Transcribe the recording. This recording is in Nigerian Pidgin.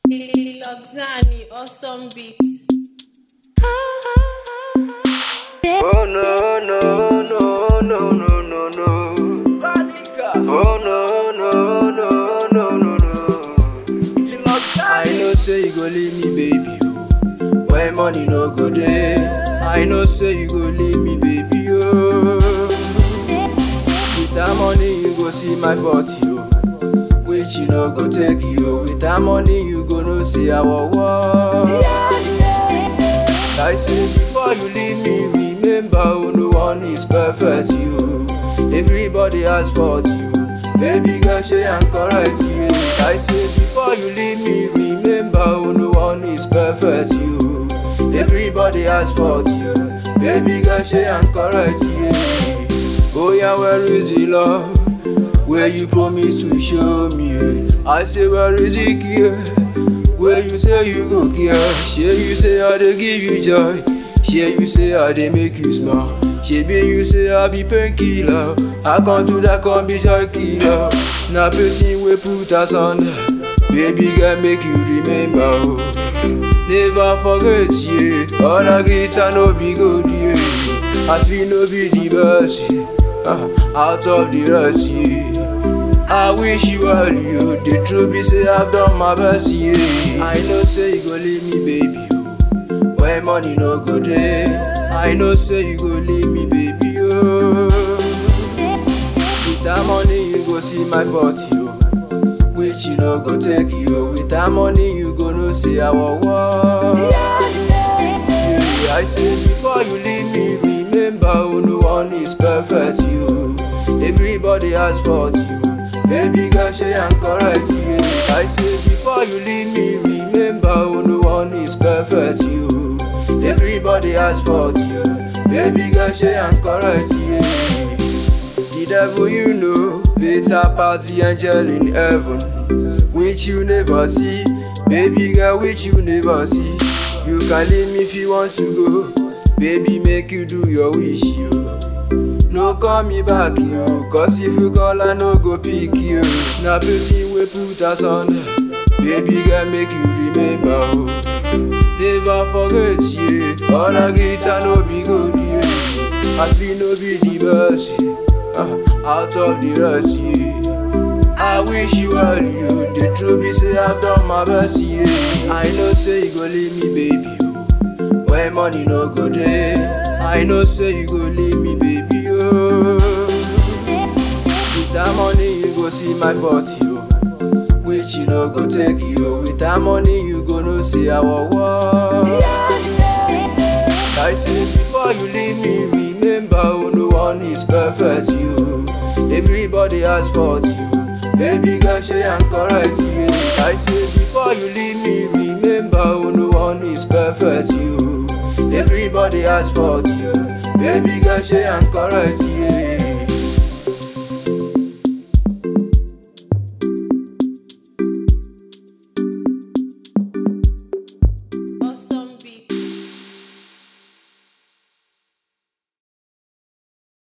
Loxani, awesome beat. Oh no no no no no no no. Oh no no no no no no. I know say you go leave me, baby. Oh. When money no go there, I know say you go leave me, baby. Oh. With that money you go see my body, oh. Which you no go take you. With that money you go no see our war. I say before you leave me, remember oh, no one is perfect you. Everybody has fault you. Baby girl, she and correct you. I say before you leave me, remember oh, no one is perfect you. Everybody has fault you. Baby girl, she and correct you. Oh yeah, where is the love? Where you promise to show me? I say where is it here? Where you say you go care, shey you say I dey give you joy, shey you say I dey make you smile, shebi you say I be painkiller, I come to that come be joy killer, na person wey put us under, baby girl make you remember o, never forget ye, other guitar no be gold ye, as we no be the best ye, ah, out of the rest ye. I wish you all you The truth be say I've done my best, yeah I know say you go leave me, baby, oh When money no go there I know say you go leave me, baby, oh With that money you go see my body, oh Which you no go take you With that money you go no see our war yeah, I say before you leave me, remember oh, no one is perfect, you Everybody has fault, you Baby girl, she and correct you. I say before you leave me, remember oh, no one is perfect you. Everybody has fault you. Baby girl, she and correct you. The devil you know, better pass the angel in heaven, which you never see. Baby girl, which you never see. You can leave me if you want to go. Baby, make you do your wish, you. no call me back yo cause if you call i no go pick you na person wey put us under baby girl make you remember o never forget ye other guitar no be gold ye as we no be the best ye ah, out of the rest ye i wish you all you the truth be say i've done my best ye i know say you go leave me baby o when money no go there i know say you go leave me baby oh. With that money you go see my body oh. Which you no go take you With that money you go no see our war I say before you leave me remember oh, no one is perfect you Everybody has fault you Baby girl she and correct you I say before you leave me remember oh, no one is perfect you Everybody has fault you Baby girl she and correct you